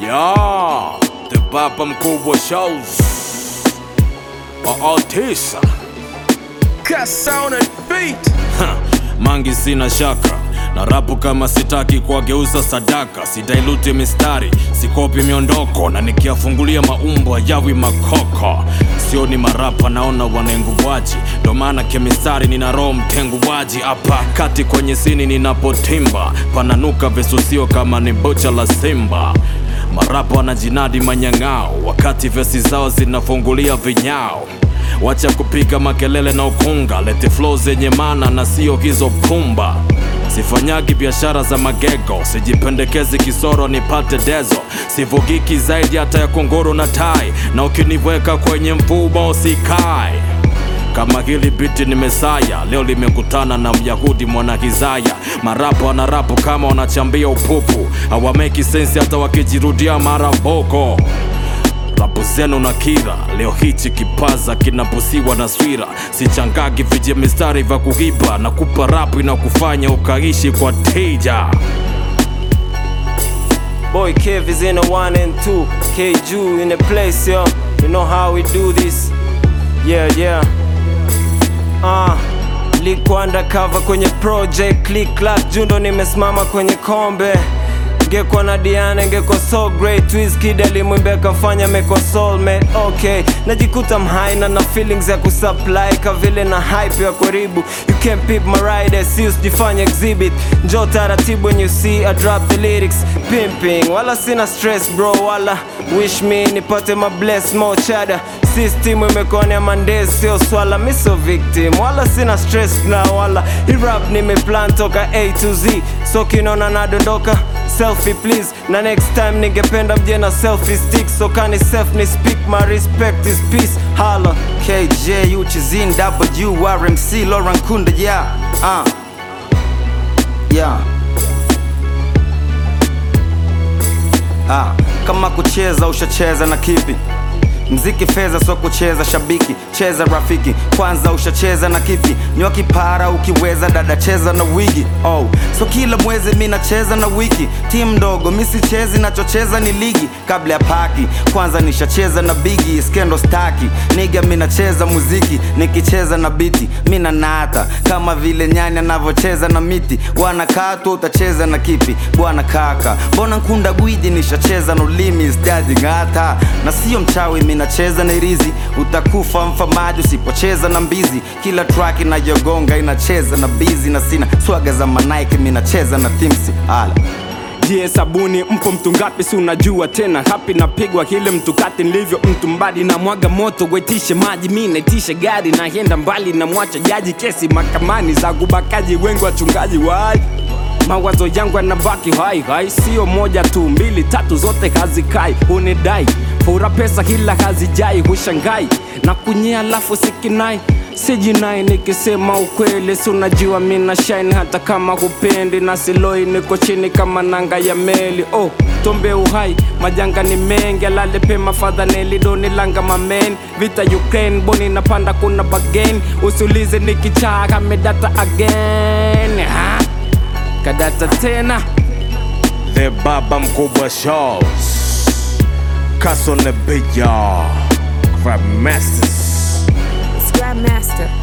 Ya, the baba mkubwa shows Aatisa Sound and beat. Mangi sina shaka na rapu kama sitaki kuwageuza sadaka, sidailuti mistari, sikopi miondoko, na nikiyafungulia maumbo yawi makoko. Sio ni marapa, naona wanenguvaji, ndo maana kemistari nina roho mtenguwaji. Hapa kati kwenye sini ninapotimba, pananuka visusio kama ni bocha la simba. Marapa wanajinadi manyang'ao, wakati vesi zao zinafungulia vinyao Wacha kupiga makelele na ukunga, lete flow zenye mana na sio hizo pumba. Sifanyagi biashara za magego, sijipendekezi kisoro nipate dezo, sivugiki zaidi hata ya kunguru na tai, na ukiniweka kwenye mfumo usikae kama hili biti ni Mesaya, leo limekutana na Myahudi mwana Hizaya. Marapo wanarapo kama wanachambia upupu, hawameki sensi hata wakijirudia mara boko rapu zenu na kira leo hichi kipaza kinapusiwa na swira sichangagi vije mistari vya kuiba na kupa rapu inakufanya ukaishi kwa tija Boy Kev is in a one and two. K Ju in the place, yo. You know how we do this. Yeah, yeah. Ah, liko undercover kwenye project click clack jundo nimesimama kwenye kombe ngekuwa na Diana ngekuwa so great Wizkid alimwimbe kafanya meko soulmate okay najikuta mhaina na feelings ya kusupply ka vile na hype ya karibu you can peep my ride si usijifanye exhibit njo taratibu when you see I drop the lyrics pimping wala sina stress bro wala wish me nipate ma bless mo chada system imekonea mandez sio swala miso victim wala sina stress na wala hii rap nimeplan toka a to z so kinona nadondoka selfie please na next time ningependa mje na selfie stick so kani self ni speak my respect is peace hala KJ Uchizin WRMC Lauren Kunda yeah uh. yeah ah, kama kucheza ushacheza na kipi mziki fedha so kucheza shabiki cheza rafiki kwanza ushacheza na kipi nywa kipara ukiweza dada cheza na wigi oh. so kila mwezi mi nacheza na wiki timu ndogo mi sichezi nachocheza ni ligi kabla ya paki kwanza nishacheza na bigi skendo staki niga mi nacheza muziki nikicheza na biti mi nanata kama vile nyani anavyocheza na miti bwana katwa utacheza na kipi bwana kaka mbona nkunda gwiji nishacheza na ulimi sjaji ng'ata na sio mchawi mi nacheza na irizi utakufa mfamaji usipocheza na mbizi kila track inayogonga inacheza na bizi na sina swaga za manaiki mi nacheza na thimsi ala Je, sabuni mpo mtu ngapi? Si unajua tena, hapi napigwa kile mtu kati nilivyo mtu mbadi na mwaga moto wetishe maji, mi naitishe gari naenda mbali na mwacha jaji, kesi mahakamani za kubakaji, wengi wachungaji wai mawazo yangu yanabaki hai hai, sio moja tu, mbili tatu, zote hazikai. Unidai fura pesa hila hazijai, hushangai na kunyea alafu sikinai sijinai nikisema ukweli, si unajua mina shine hata kama hupendi, na siloi niko chini kama nanga ya meli. Oh, tombe uhai, majanga ni mengi, alale pema fadhaneli doni langa mamen, vita Ukraine, boni napanda kuna bagain, usiulize nikichaa kamedata again ha? kadata tena the baba mkubwa shows kasone beja grab masters Scrap Master.